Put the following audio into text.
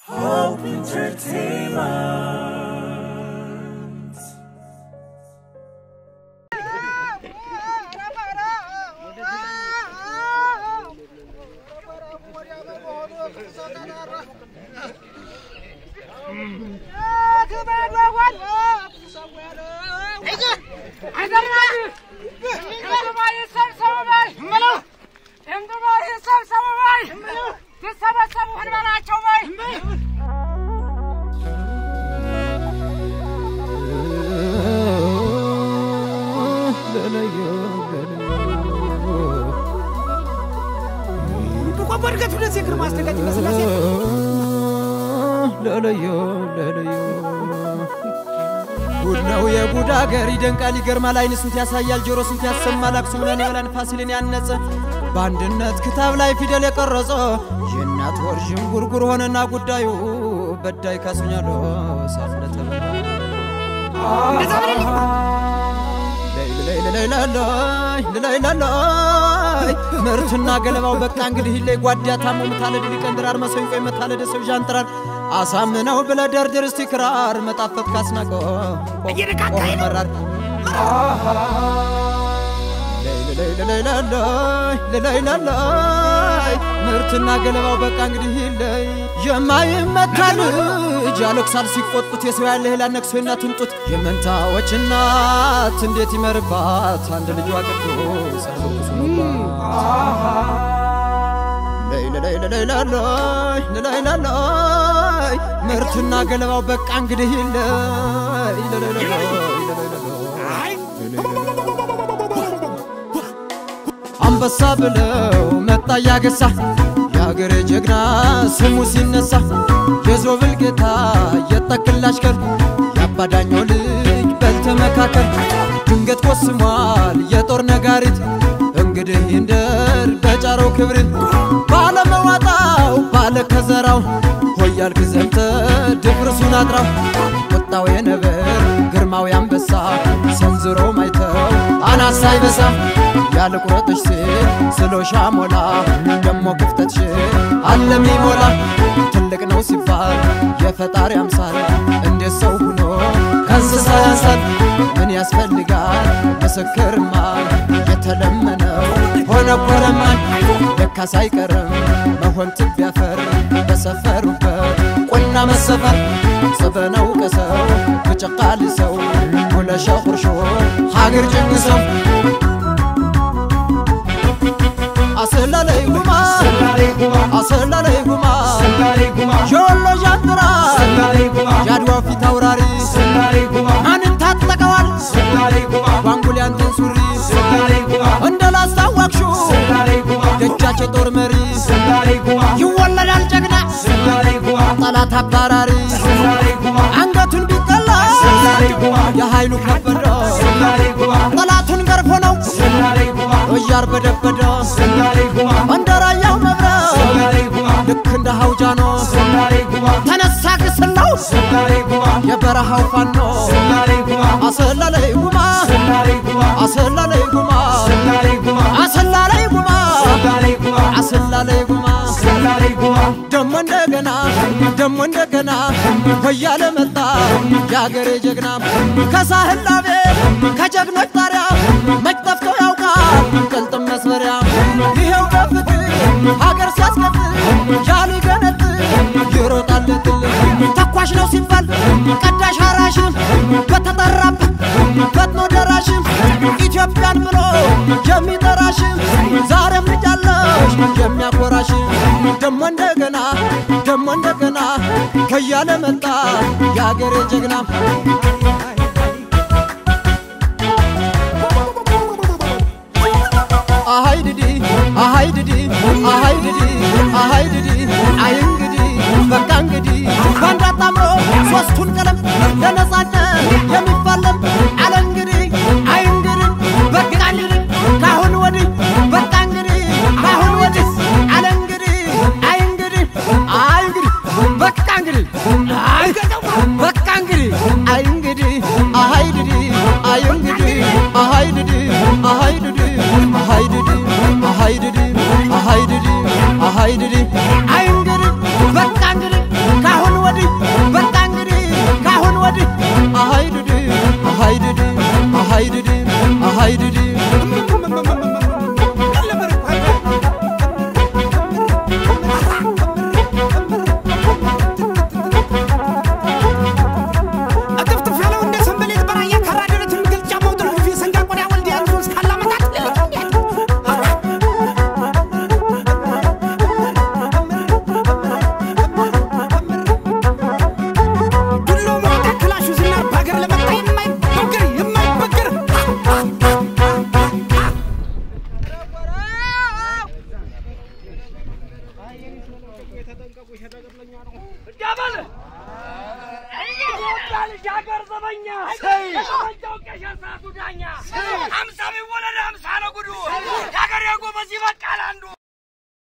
Hope Entertainment. በድገት ሁለት የግር ማስደጋጅ መስላሴ ለለዮ ለለዮ ጉድ ነው የጉድ አገር ይደንቃል ይገርማል አይን ስንት ያሳያል ጆሮ ስንት ያሰማል አክሱምን የበላን ፋሲልን ያነጸ በአንድነት ክታብ ላይ ፊደል የቀረጸ የእናት ወር ዥንጉርጉር ሆነና ጉዳዩ በዳይ ካሱኛሎ ሳፍለተ ልላይላላይ ምርትና ገለባው በቃ እንግዲህ ላይ ጓዳ ታሞ ምታለድ ሊቀንድራር መሰንቆ የመታለደ ሰው ዣንጥራር አሳምነው ብለ ደርድር እስቲ ክራር መጣፈት ካስናቆ መራር ልላይላላይ ምርትና ገለባው በቃ እንግዲህ ላይ የማይመታ ልጅ ያለቅሳል ሲቆጡት የሰው ያለ ህላ ነቅሶ እናቱን ጡት የመንታዎች እናት እንዴት ይመርባት አንድ ልጇ ቅዱስ አልኩሱ ልላይላላይ ምርትና ገለባው በቃ እንግዲህ ላይ አንበሳ ብለው መጣ ያገሳ የአገሬ ጀግና ስሙ ሲነሳ የዞብል ጌታ የጠቅላሽ ከር የአባዳኛው ልጅ በልተመካከል ድንገት ቆስሟል የጦር ነጋሪት እንግዲህ ይንደር በጫረው ክብሪት ባለመዋጣው ባለ ከዘራው ሆያልክ ዘምተ ድፍርሱን አጥራው ቁጣው የነብር ግርማው ያንበሳ ሰንዝሮ ማይተው አናሳ ይበሳ ያለ ቁረጥሽ ሴት ስሎሻ ሞላ ደሞ ክፍተትሽ አለም ሞላ ትልቅ ነው ሲባል የፈጣሪ አምሳል እንዴት ሰው ሁኖ ከእንስሳ ያንሳል ምን ያስፈልጋል ምስክርማ የተለመነው ሆነ ኮረማን ለካስ አይቀርም መሆን ትቢያፈር በሰፈሩበት ቁና መሰፈር ጽበነው ቀሰው ብጭቃል ሰው ሁለሸ ቁርሾ ሀገር ጭንግሰው አሰላለይ ጉማ አሰላለይ ጉማ ሾሎ ዣንጥራ የአድዋው ፊት አውራሪ ማንን ታጥቀዋል ጓንጉል ያንተን ሱሪ እንደ ላስታወቅሹ ደጃች የጦር መሪ ይወለዳል ጀግና ጠላት አባራሪ አንገቱን ቢቀላ የኃይሉ ከበደ ጠላቱን ገርፎ ነው እያር በደበደ እንደ ራያው መብረቅ ልክ እንደ ሀውጃኖ ተነሳ ግስላው የበረሃው ፋኖ አሰላለይ ጉማ አሰላለይ ጉማ አሰላለይ ጉማ አሰላለይ ጉማ ደሞ እንደገና ደሞ እንደገና ወያለ መጣ የአገሬ ጀግና ከሳህላቤ ከጀግኖች ጣሪያ መች ጠፍቶ ያውቃል ቅልጥም መስመሪያ ይሄው በፍትህ ሀገር ሲያስቀጥል ያሉ ገነት ይሮጣለትል ተኳሽ ነው ሲባል ቀዳሽ አራሽም በተጠራበት ፈጥኖ ደራሽም ኢትዮጵያን ብሎ የሚጠራሽም ዛሬም ልጅ አለሽ የሚያኮራሽም ደሞ እንደገና ደሞ እንደገና ከያለ መጣ የአገሬ ጀግና አሃይ ድዲ አሃይ ድዲ አሃይ ድዲ አሃይ ድዲ አይ እንግዲህ በቃ እንግዲህ ባንድ አጣምሮ ሶስቱን ቀለም ለነጻነት የሚፋለም አለ እንግዲህ አይ እንግዲህ በቃ እንግዲህ ካሁን ወዲህ በቃ እንግዲህ ካሁን ወዲህ አለ እንግዲህ አይ እንግዲህ አይ እንግዲህ በቃ እንግዲህ አይ በቃ እንግዲህ አይ እንግዲህ አሃይ ድዲ አይ እንግዲህ አሃይ ድዲ አሃይ ድዲ አሃይ ድዲ አሃይ ድዲ አሃይ ድዲ አሃይ ድዲ አይ እንግዲህ በቃ እንግዲህ ካሁን የተጠንቀቁ ሸደቅለኛ ነው እንዳበል ኢትዮጵያ ልጅ ሀገር ዘበኛ ጠመንጃው ቄሸር ሰዓቱ ዳኛ ሀምሳ ቢወለድ ሀምሳ ነው ጉዱ የሀገር የጎበዝ ይበቃል አንዱ